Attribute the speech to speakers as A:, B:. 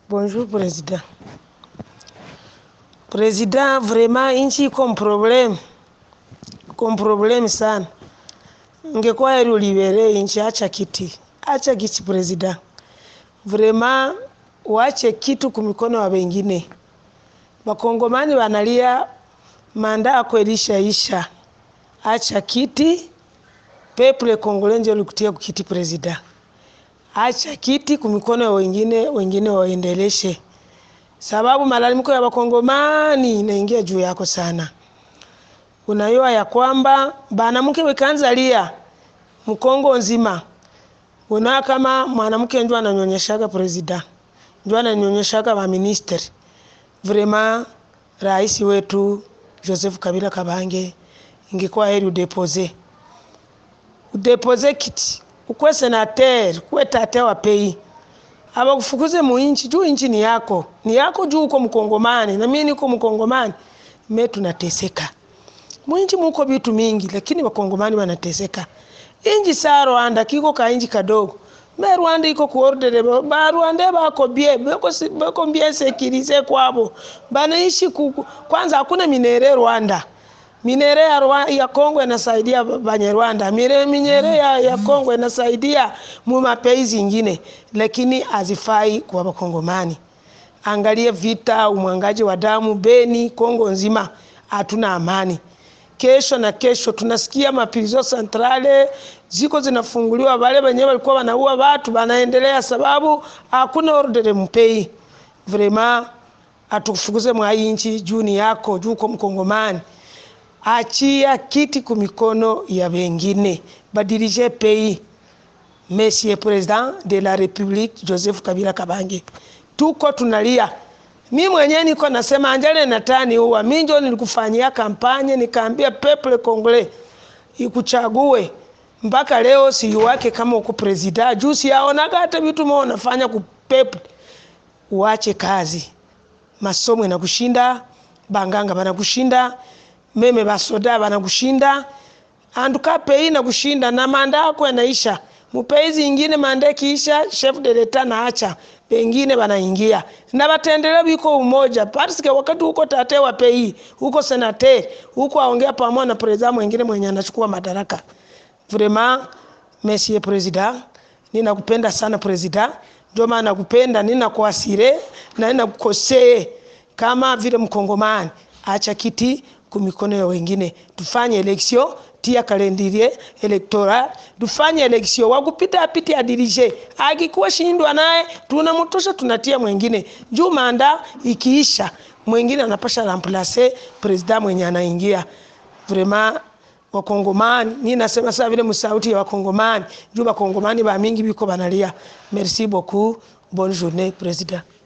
A: Bonjour président. Président, vraiment nchi iko mproblem, iko mproblem sana. Ingekuwa heri uliberee nchi, acha kiti, acha kiti president. Vraiment uache kitu kumikono wa wengine. Wakongomani wanalia manda yako ilishaisha, acha kiti. Peuple congolais ndio likutia kukiti president. Acha kiti kumikono ya wengine, wengine waendeleshe, sababu malalamiko ya wakongomani inaingia juu yako sana. Unayua ya kwamba banamke wekaanza lia mkongo nzima, una kama mwanamke ndio ananyonyeshaga president, ndio ananyonyeshaga wa minister. Vraiment rais wetu Joseph Kabila Kabange, ingekuwa heri udepose udepose kiti ukwe senateur kuwe tate wa pei abakufukuze mu inchi juu inchi ni yako ni yako juu uko mkongomani na mimi niko mkongomani me tunateseka mwinchi muko vitu mingi lakini wakongomani wanateseka inji sa Rwanda kiko ka inji kadogo me Rwanda iko kuordere ba Rwanda bako bie bako bako bie sekirize kwabo banaishi kuku. kwanza hakuna minere Rwanda minere ya, Rwa, ya Kongo inasaidia Banyarwanda, minere ya, ya Kongo inasaidia mu mapei zingine, lakini hazifai kwa Wakongomani. Angalia vita, umwangaji wa damu Beni, Kongo nzima, hatuna amani. Kesho na kesho tunasikia maprizo centrale ziko zinafunguliwa, wale wenyewe walikuwa wanaua watu wanaendelea, sababu hakuna ordere mpei. Vraiment atukufukuze mwa inchi juu ni yako, juu uko Mkongomani achia kiti kumikono ya wengine, badirige pays. Monsieur President de la Republique Joseph Kabila Kabange, tuko tunalia. Mi mwenyewe niko nasema Anjale Natani huwa mi ndio nilikufanyia kampanye, nikaambia peuple congolais ikuchague mpaka leo si wake kama uko president juu siaonaga hata vitu mo unafanya ku peuple. Uache kazi, masomo inakushinda, banganga banakushinda meme basoda banakushinda anduka pei na kushinda na manda yako yanaisha mupei zingine manda kiisha chef de l'etat naacha pengine banaingia na batendele biko umoja parce wakati huko tate wa pei huko senateur huko aongea pamoja na president mwingine mwenye anachukua madaraka vraiment monsieur president ninakupenda sana president ndio maana nakupenda ninakuasire na ninakukosee kama vile mkongomani acha kiti kumikono ya wengine, tufanye election, tia kalendirie electoral, tufanye election, wakupita apite adirije, akikuwa shindwa naye tunamtosha, tunatia mwingine juu manda ikiisha, mwingine anapasha remplacer president mwenye anaingia. Vraiment wakongomani, ni nasema sasa vile msauti ya wakongomani juu wakongomani ba mingi biko banalia. Merci beaucoup, bonne journée president.